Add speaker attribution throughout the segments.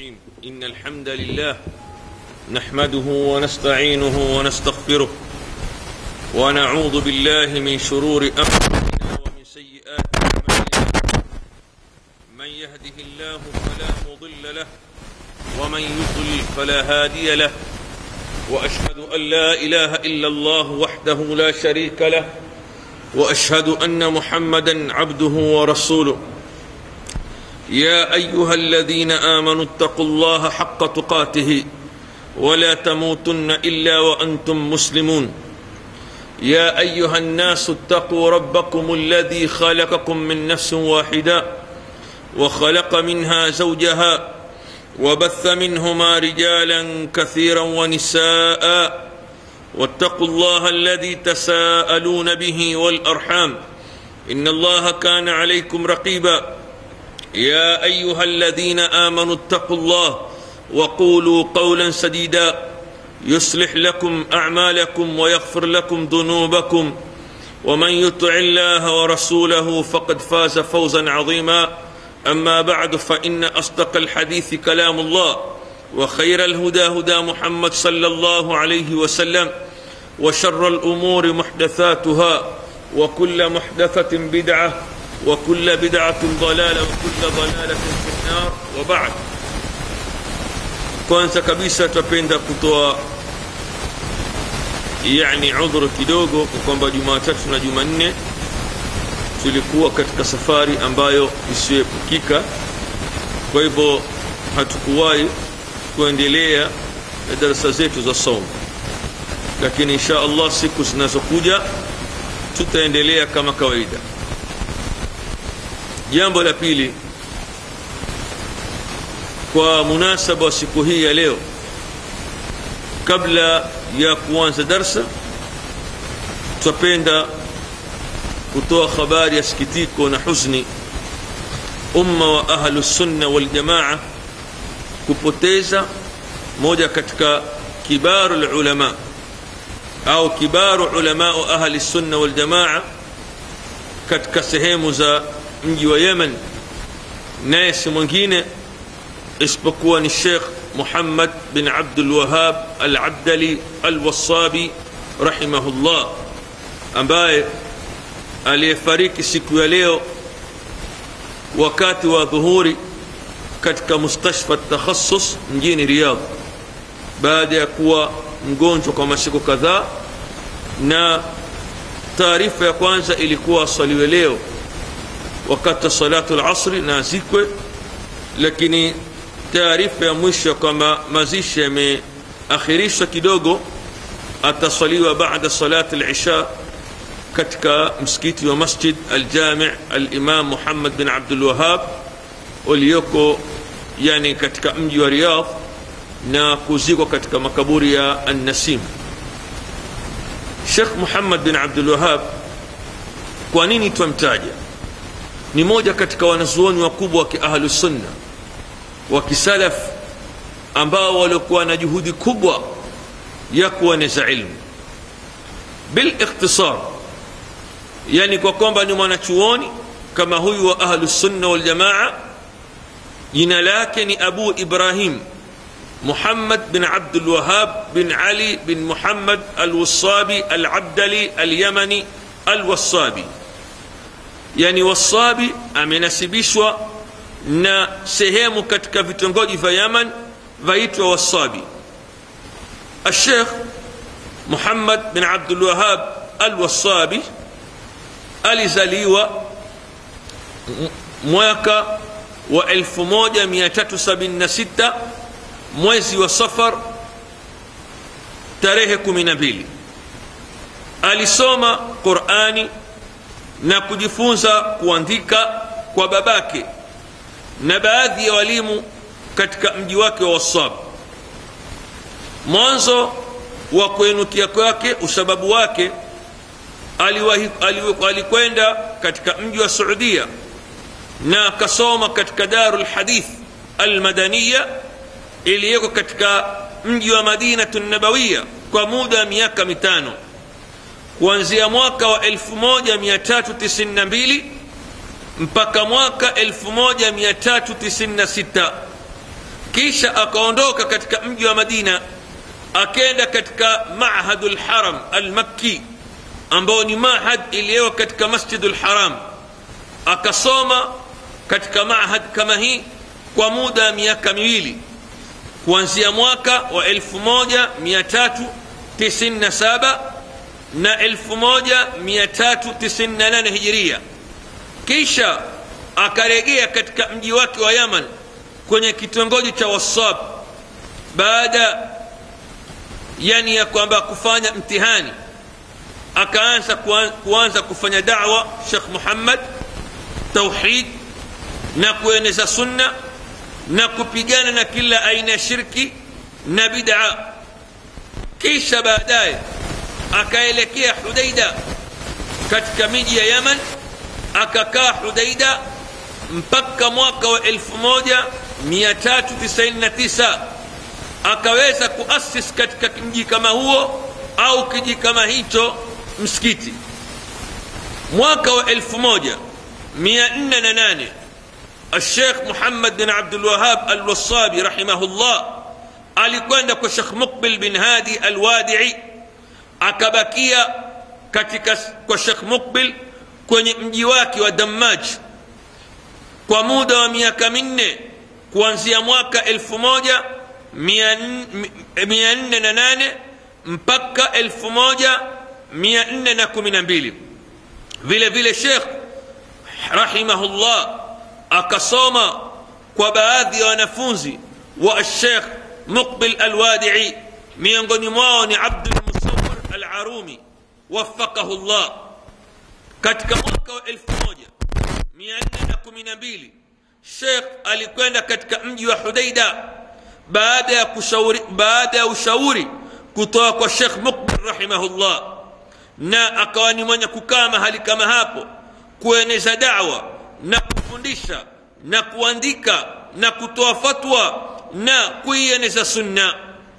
Speaker 1: الرحيم إن الحمد لله نحمده ونستعينه ونستغفره ونعوذ بالله من شرور أنفسنا ومن سيئات أعمالنا من يهده الله فلا مضل له ومن يضلل فلا هادي له وأشهد أن لا إله إلا الله وحده لا شريك له وأشهد أن محمدا عبده ورسوله يا ايها الذين امنوا اتقوا الله حق تقاته ولا تموتن الا وانتم مسلمون يا ايها الناس اتقوا ربكم الذي خلقكم من نفس واحده وخلق منها زوجها وبث منهما رجالا كثيرا ونساء واتقوا الله الذي تساءلون به والارحام ان الله كان عليكم رقيبا يا ايها الذين امنوا اتقوا الله وقولوا قولا سديدا يصلح لكم اعمالكم ويغفر لكم ذنوبكم ومن يطع الله ورسوله فقد فاز فوزا عظيما اما بعد فان اصدق الحديث كلام الله وخير الهدى هدى محمد صلى الله عليه وسلم وشر الامور محدثاتها وكل محدثه بدعه وكل بدعة ضلالة وكل ضلالة في النار وبعد kwanza kabisa twapenda kutoa yani udhuru kidogo kwa kwamba jumatatu na jumanne tulikuwa katika safari ambayo isiyoepukika kwa hivyo hatukuwahi kuendelea na darasa zetu za somo lakini insha allah siku zinazokuja tutaendelea kama kawaida jambo la pili kwa munasaba wa siku hii ya leo kabla ya kuanza darsa twapenda kutoa habari ya sikitiko na huzuni umma wa ahlu sunna waljamaa kupoteza moja katika kibaru lulama au kibaru ulamau ahli sunna waljamaa katika sehemu za mji wa yemen naye si mwingine isipokuwa ni shekh muhammad bin abdulwahab alabdali alwasabi rahimahullah ambaye aliyefariki siku ya leo wakati wa dhuhuri katika mustashfa takhasus mjini riyadh baada ya kuwa mgonjwa kwa masiku kadhaa na taarifa ya kwanza ilikuwa asaliwe leo wakati wa salatu lasri na azikwe lakini taarifa ya mwisho kwamba mazishi yameakhirishwa kidogo atasaliwa baada salati lisha katika msikiti wa masjid aljami alimam muhammad bin abdulwahab ulioko yani katika mji wa riyadh na kuzikwa katika makaburi ya annasim shekh muhammad bin abdulwahab kwa nini twamtaja ni moja katika wanazuoni wakubwa wa kiahlu sunna wa kisalaf ambao waliokuwa na juhudi kubwa ya kueneza ilmu bilikhtisar yani kwa kwamba ni mwanachuoni kama huyu wa ahlu sunna waljamaa jina lake ni abu ibrahim muhammad bin abdulwahab bin ali bin muhammad alwasabi alabdali alyamani alwasabi yani wasabi amenasibishwa na sehemu katika vitongoji vya yaman vaitwa wasabi الشيخ محمد بن عبد الوهاب الوصابي alizaliwa mwaka wa 1376 mwezi wa safar tarehe 12 alisoma qurani na kujifunza kuandika kwa babake na baadhi ya walimu katika mji wake wa wasab mwanzo wa kuenukia kwake usababu wake alikwenda katika mji wa suudia na akasoma katika daru lhadith almadaniya iliyoko katika mji wa madinatu nabawiya kwa muda wa miaka mitano kuanzia mwaka wa 1392 mpaka mwaka 1396 kisha akaondoka katika mji wa madina akenda katika mahadu lharam almakki ambao ni mahad iliyo katika masjidu lharam akasoma katika mahad kama hii kwa muda wa miaka miwili kuanzia mwaka wa 1397 na 1398 hijiria kisha akarejea katika mji wake wa yaman kwenye kitongoji cha wasab baada yani ya kwamba kufanya mtihani akaanza kuanza kufanya dawa shekh muhammad tauhid na kueneza sunna na kupigana na kila aina ya shirki na bid'a kisha baadaye akaelekea hudaida katika miji ya yaman akakaa hudaida mpaka mwaka wa 1399 akaweza kuasis katika mji kama huo au kiji kama hicho msikiti mwaka wa 1408 الشيخ محمد بن عبد الوهاب الوصابي رحمه الله alikwenda kwa shekh muqbil bin hadi alwadii akabakia katika kwa shekh muqbil kwenye mji wake wa dammaj kwa muda wa miaka minne kuanzia mwaka 1408 mpaka 1412 vile vile shekh rahimahullah akasoma kwa baadhi ya wanafunzi wa shekh muqbil alwadii miongoni mwao ni abdulmusawir alarumi wafaqahu llah katika mwaka wa 1412 shekh alikwenda katika mji wa hudaida baada ya kushauri baada ya ushauri kutoka kwa shekh muqbil rahimahullah na akawa ni mwenye kukaa mahali kama hapo kueneza dawa na kufundisha na kuandika na kutoa fatwa na kuieneza sunna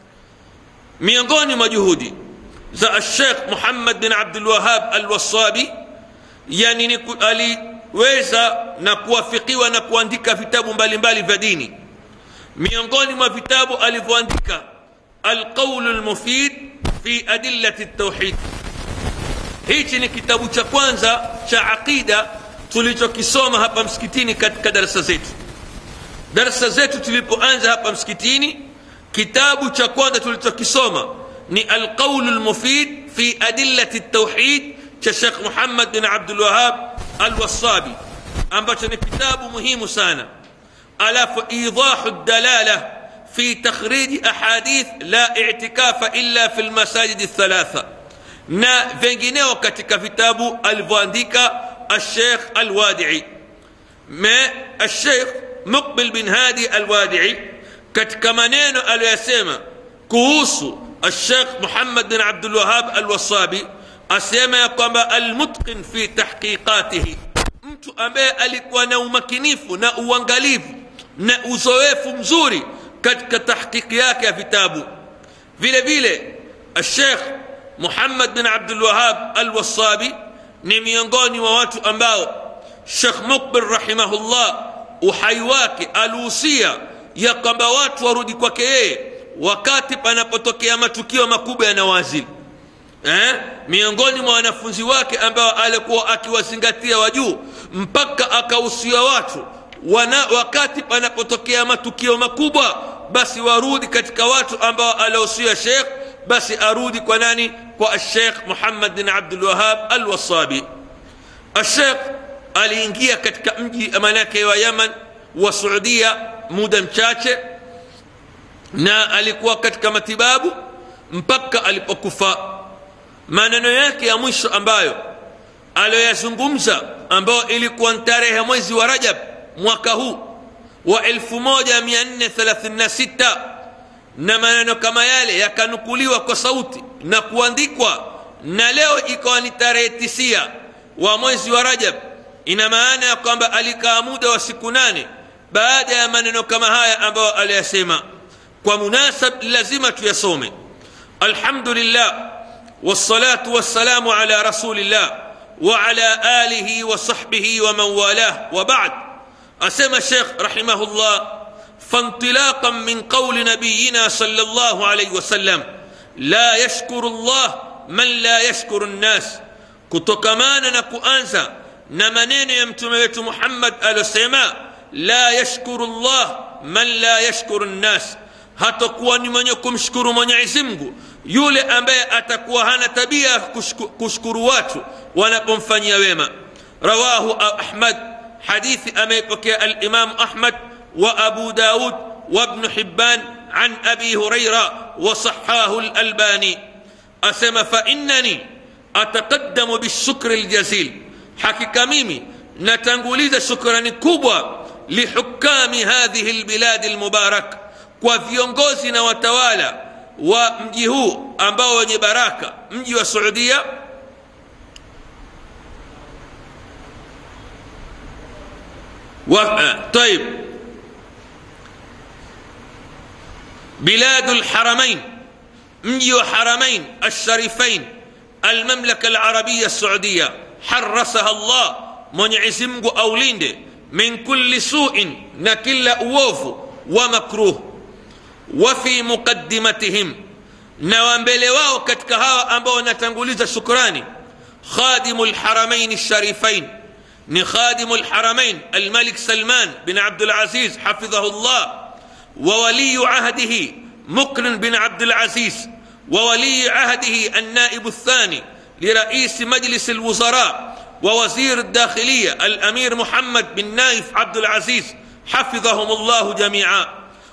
Speaker 1: miongoni mwa juhudi za ashekh muhammad bin abdulwahab alwasabi yani ni aliweza na kuwafikiwa na kuandika vitabu mbalimbali vya dini miongoni mwa vitabu alivyoandika alqaulu lmufid fi adillati ltauhid hichi ni kitabu cha kwanza cha aqida tulichokisoma hapa msikitini katika darasa zetu darasa zetu tulipoanza hapa msikitini kitabu cha kwanza tulichokisoma ni alqaulu lmufid fi adillati ltauhid cha shekh muhammad bin abdulwahab alwasabi ambacho ni kitabu muhimu sana alafu idahu dalala fi takhriji ahadith la itikafa illa fi lmasajidi lthalatha na vingineo katika vitabu alivyoandika الشيخ الوادعي ما الشيخ مقبل بن هادي الوادعي katika maneno aliyoyasema kuhusu الشيخ محمد بن عبد الوهاب الوصابي asema ya kwamba almutqin fi tahqiqatihi mtu ambaye alikuwa na umakinifu na uangalifu na uzoefu mzuri katika tahqiqi yake ya vitabu vile vile الشيخ محمد بن عبد الوهاب الوصابي ni miongoni mwa watu ambao shekh mukbil rahimahullah uhai wake alihusia ya kwamba watu warudi kwake yeye wakati panapotokea matukio makubwa ya nawazili eh? miongoni mwa wanafunzi wake ambao alikuwa akiwazingatia wa juu mpaka akahusia watu wana, wakati panapotokea matukio makubwa basi warudi katika watu ambao alihusia shekh basi arudi kwa nani kwa الشيخ محمد بن عبد الوهاب الوصابي الشيخ aliingia katika mji manake wa yaman wa suudia muda mchache na alikuwa katika matibabu mpaka alipokufa maneno yake ya mwisho ambayo aliyoyazungumza ambayo ilikuwa tarehe mwezi wa rajab mwaka huu wa 1436 na maneno kama yale yakanukuliwa kwa sauti na kuandikwa na leo ikawa ni tarehe tisia wa mwezi wa rajab ina maana ya kwamba alikaa muda wa siku nane baada ya maneno kama haya ambayo aliyasema kwa munasab lazima tuyasome alhamdulillah wassalatu wassalamu ala rasulillah وعلى آله وصحبه ومن والاه وبعد أسمى الشيخ رحمه الله فانطلاقا من قول نبينا صلى الله عليه وسلم لا يشكر الله من لا يشكر الناس kutokamana na kuanza na maneno ya mtume wetu muhammad aliyosema la yashkuru llah man la yashkuru nnas hatakuwa ni mwenye kumshukuru mwenyezi mungu yule ambaye atakuwa hana tabia ya kushukuru watu wanapomfanyia wema rawahu ahmad hadithi amepokea alimamu ahmad wa abu daud وابن حبان عن ابي هريره وصحاه الالباني اسم فانني اتقدم بالشكر الجزيل حقيقه ميمي نتنغوليز شكرا كبوى لحكام هذه البلاد المبارك kwa viongozi na watawala wa mji huu ambao wenye baraka mji wa suudia wa, طيب بلاد الحرمين مجي وحرمين الشريفين المملكة العربية السعودية حرسها الله من عزمج أوليند من كل سوء نكل أووف ومكروه وفي مقدمتهم نوامبele wao katika hawa ambao wanatanguliza shukrani khadimu lharamain lsharifain ni khadimu lharamain almalik salman bin abdulaziz hafidhahu llah وولي عهده مقرن بن عبد العزيز وولي عهده النائب الثاني لرئيس مجلس الوزراء ووزير الداخلية الأمير محمد بن نايف عبد العزيز حفظهم الله جميعا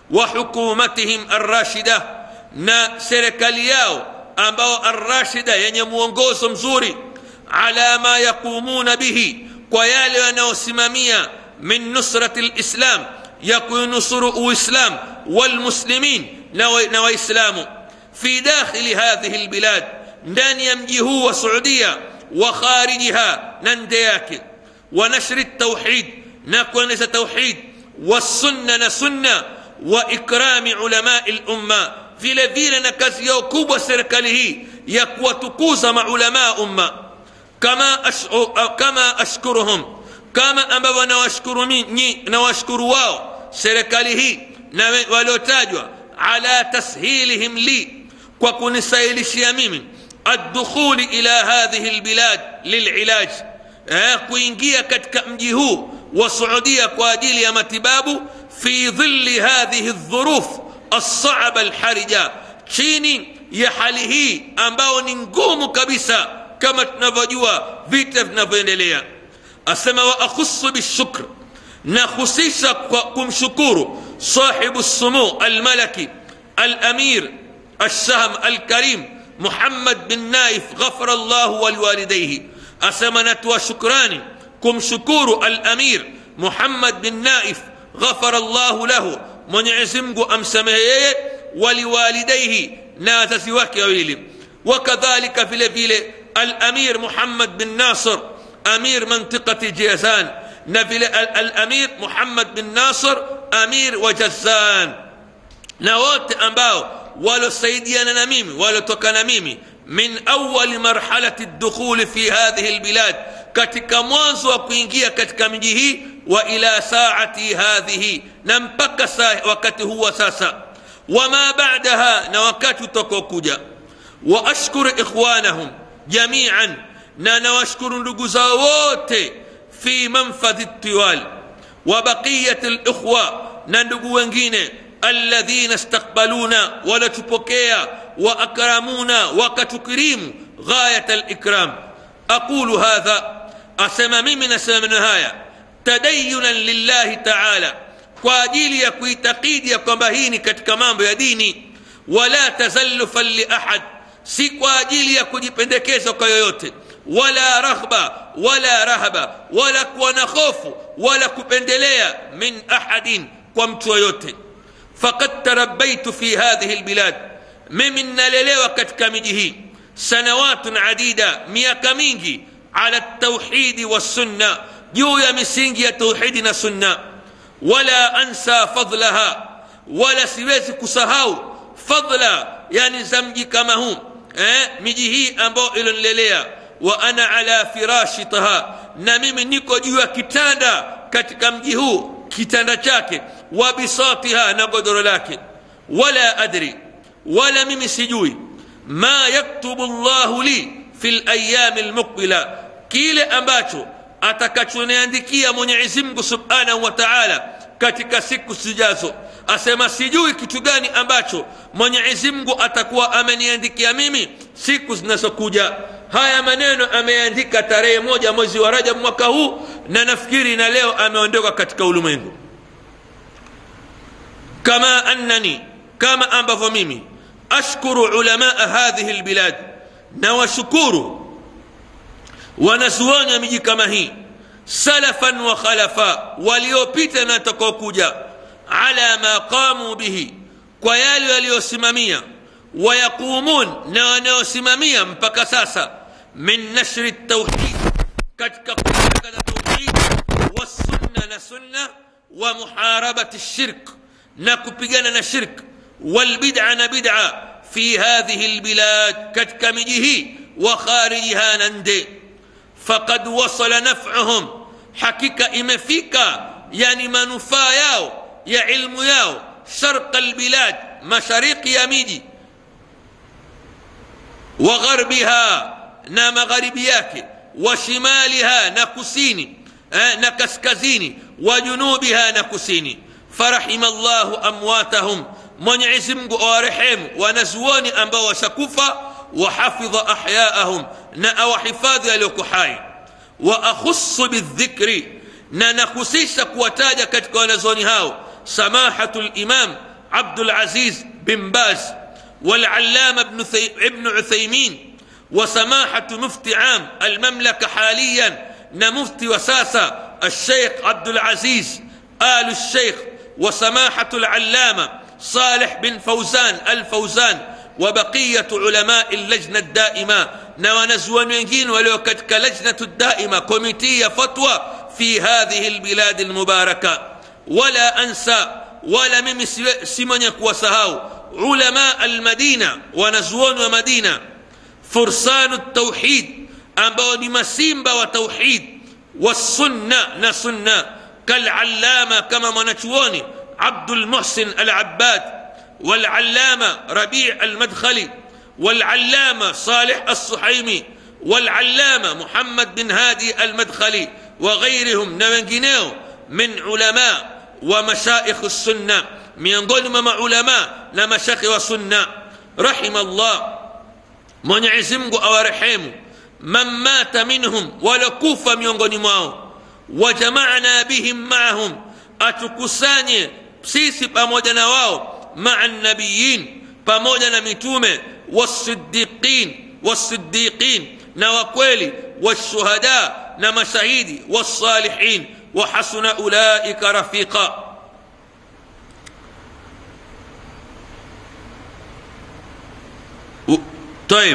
Speaker 1: وحكومتهم الراشدة نا سيركالياو أمباو الراشدة يعني mwongozo mzuri على ما يقومون به ويالي wanaosimamia من نصرة الإسلام ya kuinusuru uislam walmuslimin na waislamu fi dakhili hadhihi lbilad ndani ya mji huu wa suudia wa kharijiha na nde yake wa nashri tauhid na kueneza tauhid wassunna na sunna wa ikrami ulamai lumma vile vile na kazi yao kubwa serikali hii ya kuwatukuza maulamaa umma kama, ashu, kama ashkuruhum kama ambavyo nawashukuru nawashukuru wao serikali hii na waliotajwa ala tashilihim li kwa kunisahilishia mimi addukhuli ila hadhihi lbilad lililaj eh, kuingia katika mji huu wa suudia kwa ajili ya matibabu fi dhilli hadhihi dhuruf alsaba alharija chini ya hali hii ambao ni ngumu kabisa kama tunavyojua vita vinavyoendelea asema wa akhusu bishukr نخصيص كم شكور صاحب السمو الملكي الأمير السهم الكريم محمد بن نايف غفر الله ولوالديه أسمنة وشكران كم شكور الأمير محمد بن نايف غفر الله له من يعزمه أمسمه ولوالديه ناس سواك ويلي وكذلك في الفيل الأمير محمد بن ناصر أمير منطقة جيزان نبيل الأمير محمد بن ناصر أمير وجزان نوات أنباو ولو سيدينا نميمي ولو توكا نميمي من أول مرحلة الدخول في هذه البلاد katika mwanzo wa kuingia katika miji hii wa ila saati hadhihi na mpaka saa wakati huwa sasa wama badaha na wakati utakokuja wa ashkuru ikhwanahum jamian na nawashukuru ndugu zao wote في منفذ الطوال وبقية الإخوة نندق وengine الذين استقبلونا ولتبكيا وأكرمونا وكتكريم غاية الإكرام أقول هذا أسمى من أسمى نهاية تدينا لله تعالى kwa ajili ya kuitakidi ya kwamba hii ni katika mambo ya dini wala tazallufan liahad si kwa ajili ya kujipendekeza kwa yoyote wala raghba wala rahaba wala kuwa na hofu wala kupendelea min ahadin kwa mtu yoyote fakad tarabaitu fi hadhihi lbilad mimi nnalelewa katika miji hii sanawatun adida miaka mingi ala tauhidi wassunna juu ya misingi ya tauhidi na sunna wala ansa fadlaha wala siwezi kusahau fadla yani za mji kama huu eh, miji hii ambayo ilonilelea wa ana ala firashi taha na mimi niko juu ya kitanda katika mji huu kitanda chake wa bisatiha na godoro lake wala adri wala mimi sijui ma yaktubu llahu li fi layami lmuqbila kile ambacho atakachoniandikia mwenyezi mungu subhanahu wa taala katika siku zijazo asema sijui kitu gani ambacho mwenyezi mungu atakuwa ameniandikia mimi siku zinazokuja haya maneno ameandika tarehe moja mwezi wa rajab mwaka huu na nafikiri na leo ameondoka katika ulimwengu kama annani kama ambavyo mimi ashkuru ulamaa hadhihi lbilad na washukuru wanazuoni wa miji kama hii salafan wa khalafa waliopita na watakaokuja ala ma qamu bihi kwa yale waliosimamia wayaqumun na wanaosimamia mpaka sasa min nashri tauhid katika kutangaza tauhid wassunna na sunna wa muharabati shirk na kupigana na shirk walbid'a na bid'a fi hadhihi lbilad katika miji hii wa kharijiha na nde faqad wasala naf'uhum hakika imefika yani manufaa yao ya ilmu yao sharqa albilad mashariki ya miji wa gharbiha na magharibi yake wa shimaliha na kusini eh, na kaskazini wa junubiha na kusini farahima llahu amwatahum mwenyezi mungu awarehemu wanazuoni ambao washakufa wahafidha ahyaahum na awahifadhi walioko hai wa akhusu bildhikri na nakhusisha kuwataja katika wanazuoni hao samahatu limam abdulaziz bin baz والعلامة ابن, ابن عثيمين وسماحة مفتي عام المملكة حاليا نمفتي وساسة الشيخ عبد العزيز آل الشيخ وسماحة العلامة صالح بن فوزان الفوزان وبقية علماء اللجنة الدائمة نونزون wengine walio katika lajnatu daima komiti ya fatwa fi hadhihi lbiladi lmubaraka wala ansa wala mimi si mwenye kuwasahau ulama almadina wanazuoni wa madina fursanu tauhid ambao ni masimba wa tauhid wasunna na sunna kalallama kama mwanachuoni abdulmuhsin alabbad والعلامة ربيع المدخلي والعلامة صالح الصحيمي والعلامة محمد بن هادي المدخلي وغيرهم نوانجينيو من علماء ومشايخ السنة miongoni mwa maulama na mashekhe wa sunna rahima llah mwenyezi mungu awarehemu man mata minhum walokufa miongoni mwao wajamaana bihim maahum atukusanye sisi pamoja na wao maa nabiyin pamoja na mitume wasiddiqin wasiddiqin na wakweli washuhada na mashahidi wasalihin wahasuna ulaika rafiqa طيب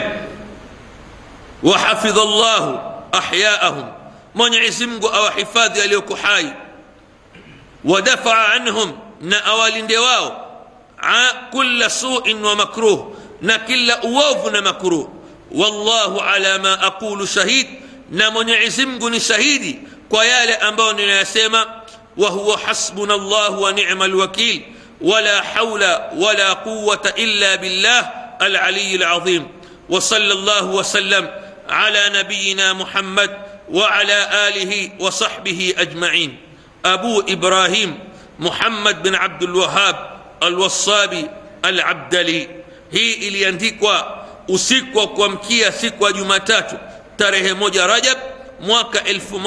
Speaker 1: وحفظ الله أحياءهم من يعزمك أو حفاظ يليك حي ودفع عنهم نأوال دواو كل سوء ومكروه نكل أووف مكروه والله على ما أقول شهيد نمن يعزمك شهيدي كيال أنبون يسمى وهو حسبنا الله ونعم الوكيل ولا حول ولا قوة إلا بالله العلي العظيم وصلى الله وسلم على نبينا محمد وعلى اله وصحبه اجمعين ابو ابراهيم محمد بن عبد الوهاب الوصابي العبدلي hii iliandikwa usiku wa kuamkia siku ya jumatatu tarehe moja rajab mwaka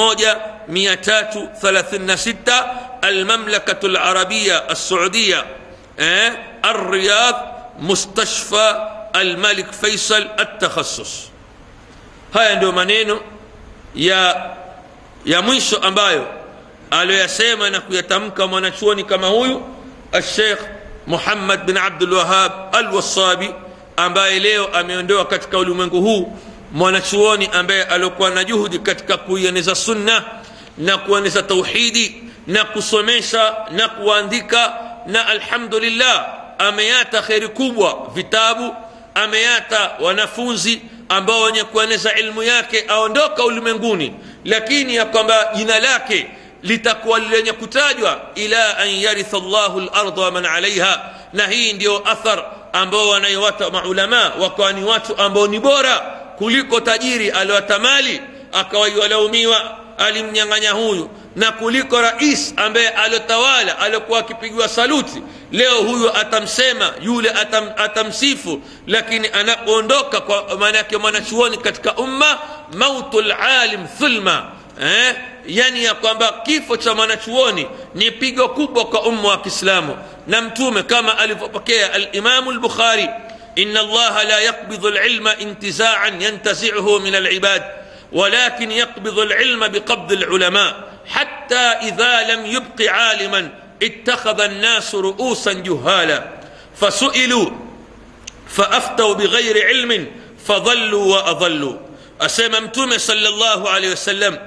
Speaker 1: 1336 almamlakatu larabia alsuudia eh, الرياض مستشفى الملك فيصل التخصص haya ndio maneno ya ya mwisho ambayo aliyoyasema na kuyatamka mwanachuoni kama huyu alshekh muhammad bin abdulwahab alwasabi ambaye leo ameondoa katika ulimwengu huu mwanachuoni ambaye aliokuwa na juhudi katika kuieneza sunna na kueneza tauhidi na kusomesha na kuandika na alhamdulillah ameyata kheri kubwa vitabu ameyata wanafunzi ambao wenye kueneza ilmu yake aondoka ulimwenguni lakini ya kwamba jina lake litakuwa lenye kutajwa ila an yaritha llahu larda waman alaiha na hii ndio athar ambao wanaiwata maulama wakawa ni watu ambao ni bora kuliko tajiri aliwata mali akawaiwalaumiwa alimnyang'anya huyu na kuliko rais ambaye aliotawala aliokuwa akipigiwa saluti leo huyu atamsema yule atam, atamsifu lakini anapoondoka kwa maana yake mwanachuoni katika umma mautu lalim thulma eh? yani ya kwamba kifo cha mwanachuoni ni pigo kubwa kwa umma wa kiislamu na mtume kama alivyopokea alimamu lbukhari ina allaha la yaqbidhu lilma intizaan yantazicuhu min alibad ولكن يقبض العلم بقبض العلماء حتى إذا لم يبق عالما اتخذ الناس رؤوسا جهالا فسئلوا فأفتوا بغير علم فضلوا وأضلوا أسممتم صلى الله عليه وسلم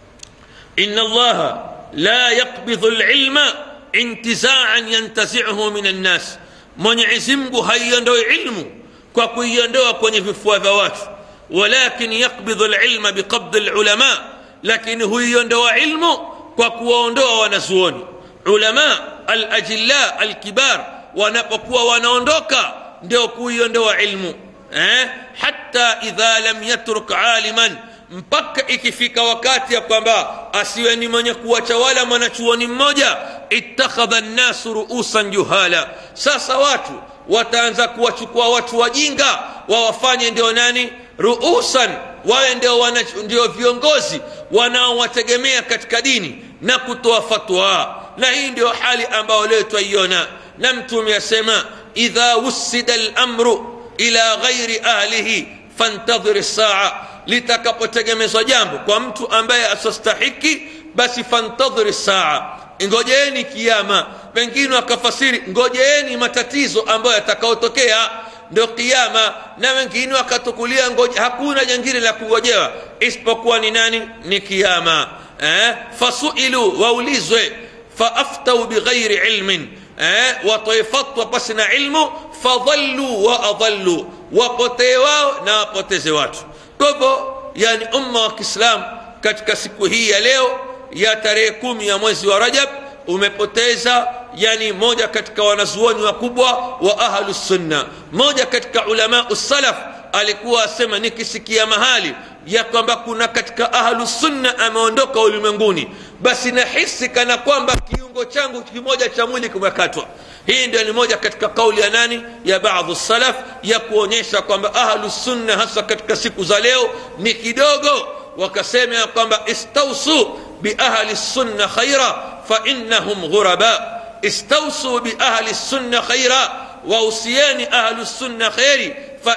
Speaker 1: إن الله لا يقبض العلم انتزاعا ينتزعه من الناس mwenyezi mungu haiondoi ilmu kwa kuiondoa kwenye vifua vya watu walakin yaqbidhu lilma biqabdi lulama lakini huiondoa ilmu kwa kuwaondoa wanazuoni ulama alajilla alkibar wanapokuwa wanaondoka ndio kuiondoa ilmu eh? hata idha lam yatruk aliman mpaka ikifika wakati ya kwamba asiwe ni mwenye kuwatawala mwanachuoni mmoja ittakhadha nnasu ruusan juhala sasa watu wataanza kuwachukua watu wajinga wawafanye ndio nani ruusan wawe ndio, wana, ndio viongozi wanaowategemea katika dini na kutoa fatwa na hii ndio hali ambayo leo twaiona na mtume asema idha wussida lamru ila ghairi ahlihi fantadhiri saa litakapotegemezwa jambo kwa mtu ambaye asostahiki basi fantadhiri saa ngojeeni kiama wengine wakafasiri ngojeeni matatizo ambayo yatakaotokea ndio kiama na wengine wakatukulia ngoje hakuna jangine la kungojewa isipokuwa ni nani ni kiama eh? fasuilu waulizwe faaftau bighairi ilmin eh? watoe fatwa pasi na ilmu fadhallu wa adhallu wapotee wao na wapoteze watu kwa hivyo yani umma wa kiislam katika siku hii ya leo ya tarehe kumi ya mwezi wa rajab umepoteza yani moja katika wanazuoni wakubwa wa ahlu sunna moja katika ulamau salaf alikuwa asema nikisikia mahali ya kwamba kuna katika ahlu sunna ameondoka ulimwenguni basi nahisi kana kwamba kiungo changu kimoja cha mwili kimekatwa hii ndio ni moja katika kauli ya nani ya baadhi salaf ya kuonyesha kwamba ahlu sunna hasa katika siku za leo ni kidogo wakasema ya kwamba istausu biahli sunna khaira فإنهم غرباء استوصوا بأهل السنة خيرا وأوصياني أهل السنة خيري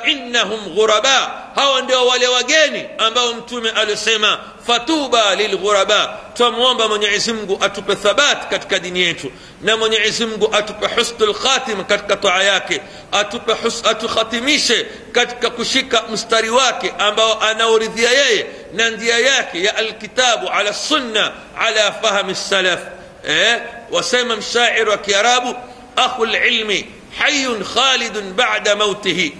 Speaker 1: فإنهم غرباء هاو ndio wale wageni ambao mtume alisema fatuba lilghuraba twamwomba mwenyezi mungu atupe thabat katika dini yetu na mwenyezi mungu atupe husnul khatim katika toa yake atupe hus, atukhatimishe katika kushika mstari wake ambao anaoridhia yeye na ndia yake ya alkitabu ala sunna ala fahmi salaf eh? wasema mshairi wa kiarabu akhu lilmi حي خالد بعد موته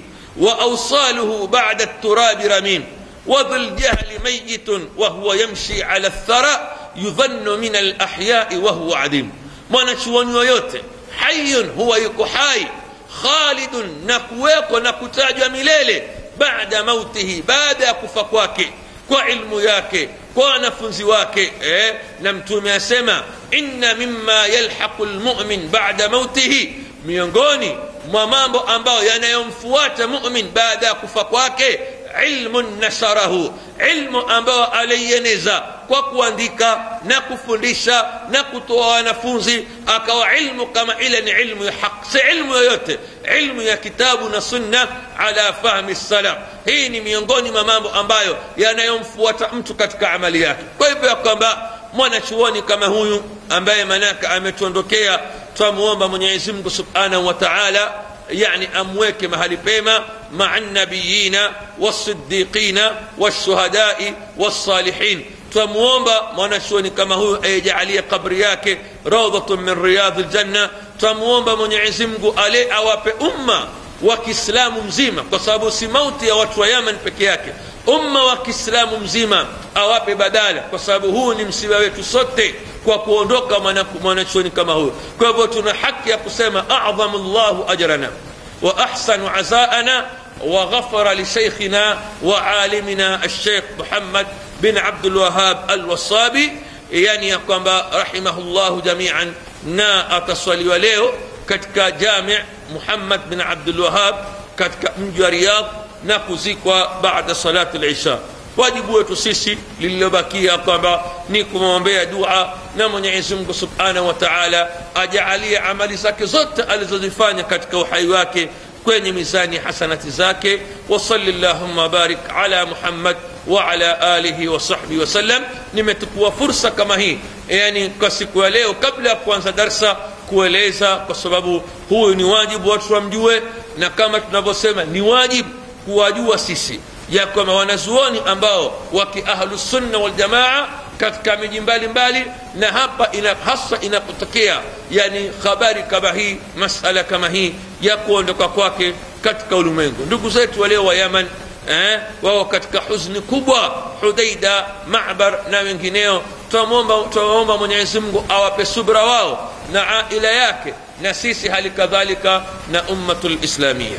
Speaker 1: وأوصاله بعد التراب رميم وذو الجهل ميت وهو يمشي على الثرى يظن من الأحياء وهو عديم mwanachuoni yoyote hayun huwa yuko hai khalidun na kuwekwa na kutajwa milele baada mautihi baada ya kufa kwake kwa ilmu yake kwa wanafunzi wake eh? na mtume asema inna mima yalhaqu lmumin bada mautihi miongoni mwa mambo ambayo yanayomfuata mumin baada ya kufa kwake ilmun nasharahu ilmu ambayo alieneza kwa kuandika na kufundisha na kutoa wanafunzi akawa ilmu kama ile ni ilmu ya haq si ilmu yoyote ilmu ya kitabu na sunna ala fahmi salaf hii ni miongoni mwa mambo ambayo yanayomfuata mtu katika amali yake kwa hivyo ya kwamba mwanachuoni kama huyu ambaye manaka ametuondokea twamuomba mwenyezi mungu subhanahu wa taala يعني أمويك مهل بيما مع النبيين والصديقين والشهداء والصالحين twamuomba mwanachuoni kama huyu aijalie kabri yake raudhatun min riyadhi ljanna twamuomba mwenyezi mungu ale awape umma wa kiislamu mzima kwa sababu si mauti ya watu wa yaman peke yake umma wa kiislamu mzima awape badala kwa sababu huu ni msiba wetu sote kwa kuondoka mwanachuoni kama huyo kwa hivyo tuna haki ya kusema adhamu llahu ajrana wa ahsanu azaana وغفر لشيخنا وعالمنا الشيخ محمد بن عبد الوهاب الوصابي yani ya kwamba rahimahullahu jamian na ataswaliwa leo katika jami muhammad bin abdulwahab katika mji wa riyadh na kuzikwa baada salati lisha wajibu wetu sisi lililobakia kwamba ni kumwombea dua na mwenyezi mungu subhanahu wa taala ajaalie amali zake zote alizozifanya katika uhai wake kwenye mizani hasanati zake wasali llahuma barik ala muhammad waala alihi wasahbihi wasallam nimetukua fursa kama hii yani kwa siku ya leo kabla ya kuanza darsa kueleza kwa sababu huyu ni wajibu watu wamjue na kama tunavyosema ni wajibu kuwajua sisi ya kwamba wanazuoni ambao waki ahlusunna waljamaa katika miji mbalimbali na hapa ina, hasa inapotokea yani habari kama hii masala kama hii ya kuondoka kwake katika ulimwengu ndugu zetu waleo wa yaman eh, wao katika huzni kubwa hudaida mabar na wengineo twamwomba mwenyezi mungu awape subra wao na aila yake na sisi hali kadhalika na ummatu lislamia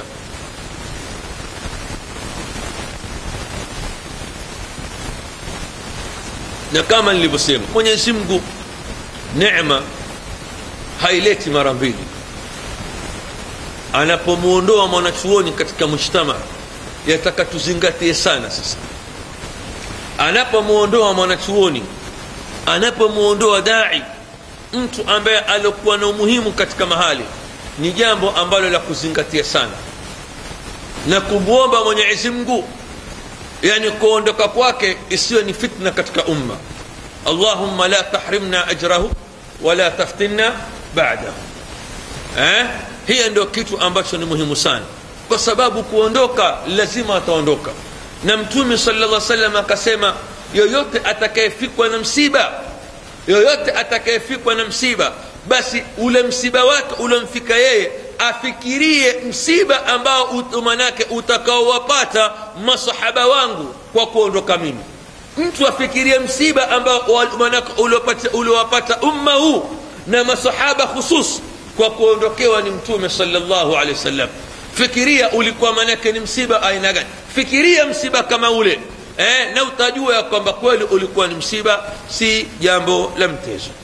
Speaker 1: na kama nilivyosema mwenyezi mungu nema haileti mara mbili anapomwondoa mwanachuoni katika mujtama yataka tuzingatie sana sasa anapomwondoa mwanachuoni anapomwondoa dai mtu ambaye aliokuwa na umuhimu katika mahali ni jambo ambalo la kuzingatia sana na kumwomba mwenyezi mungu yani kuondoka kwake isiyo ni fitna katika umma allahumma la tahrimna ajrahu wala taftinna badahu eh? hiyo ndio kitu ambacho ni muhimu sana kwa sababu kuondoka lazima ataondoka na mtume sala llah salam akasema yoyote atakayefikwa na msiba yoyote atakayefikwa na msiba basi ule msiba wake uliomfika yeye afikirie msiba ambao manake utakaowapata masahaba wangu kwa kuondoka mimi mtu afikirie msiba ambao manake uliowapata umma huu na masahaba khusus kwa kuondokewa ni mtume salllahu alehi wasallam fikiria ulikuwa manake ni msiba aina gani fikiria msiba kama ule eh, na utajua ya kwamba kweli ulikuwa ni msiba si jambo la mtezo